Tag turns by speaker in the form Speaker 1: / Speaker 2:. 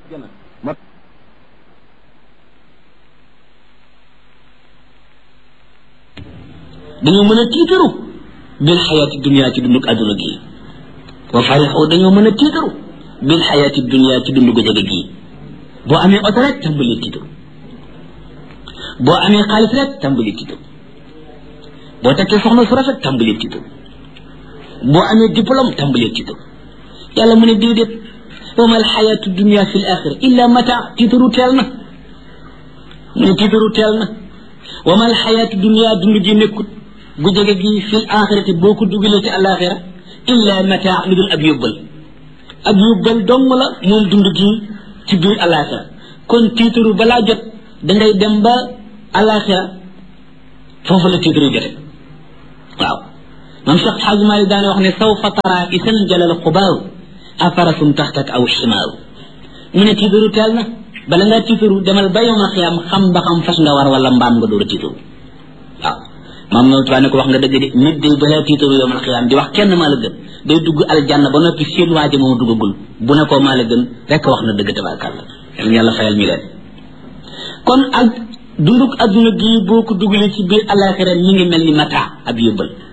Speaker 1: dañoo mën a tiitaru bil xayaati dunia ci dunduk adduna gi wa farixoo dañoo mën a tiitaru bil xayaati dunia ci dundu jege gii boo amee oto rek tàmbali tiitaru boo amee xaalis rek tàmbali tiitaru boo takkee soxna su rafet tàmbali tiitaru boo amee diplôme tàmbali tiitaru yàlla mu ne déedéet wa mal xayaatu dunia fi l axira illa mata tiitaru teel na mu ne tiitaru teel na wa mal xayaatu dunia dund gi nekkut gu jege gi fil axirati boo ko dugalee ci alaxira illa mata lu dul ab yóbbal ab yóbbal dong la moom dund gi ci biir alaxira kon tiitaru balaa jot dangay dem ba alaxira foofu la tiitaru jote waaw man Cheikh Xaaj Maalik daana wax ne sawfa tara isan jalal xubaaru afarasum taxtak aw ximaaru mu ne tiitaru teel na bala ngaa tiitaru demal ba yowma xiyam xam ba xam fas nga war wala mbaam nga door a tiitaru waaw maam na tuwaa ne ko wax nga dëgg de nit day balaa tiitaru yowmal xiyam di wax kenn maa la gën day dugg aljanna ba noppi seen waaji moom duggagul bu ne ko maa la gën rek wax na dëgg tabaarkàlla yal yàlla fayal ñu leen kon ak dunduk adduna gii boo ko dugalee ci biir alaxira ñi ngi mel ni mata ab yóbbal